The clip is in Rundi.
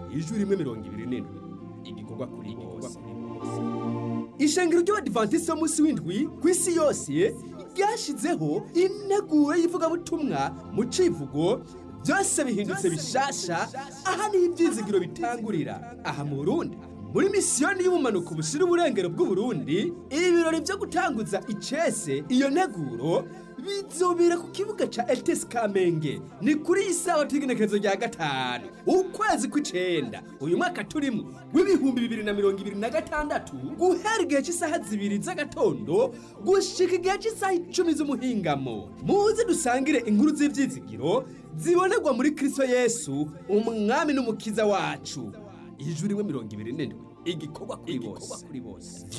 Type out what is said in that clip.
ijwi rimwe mirongo ibiri n'indwi igikorwa kuri bose ishengero ry'abadivantisiti b'umunsi w'indwi ku isi yose ryashyizeho integuro y'ivugabutumwa mu civugo byose bihindutse bishasha aha niho ibyizigiro bitangurira aha mu burundi muri misiyoni y'ubumanuko bushyira uburengero bw'uburundi ibirori byo gutanguza icese iyo nteguro bizobera ku kibuga ca etesi kamenge ni kuri iyi sawa t'igenekerezo rya gatanu ukwezi kw'icenda uyu mwaka turimo w'ibihumbi bibiri na mirongo ibiri na gatandatu guhera igihe cy'isaha zibiri z'agatondo gushika igihe cy'isaha icumi z'umuhingamo muze dusangire inkuru z'ivyizigiro zibonerwa muri kristo yesu umwami n'umukiza wacu ijuru rimwe mirongo ibiri n'indwi igikorwa kuri bose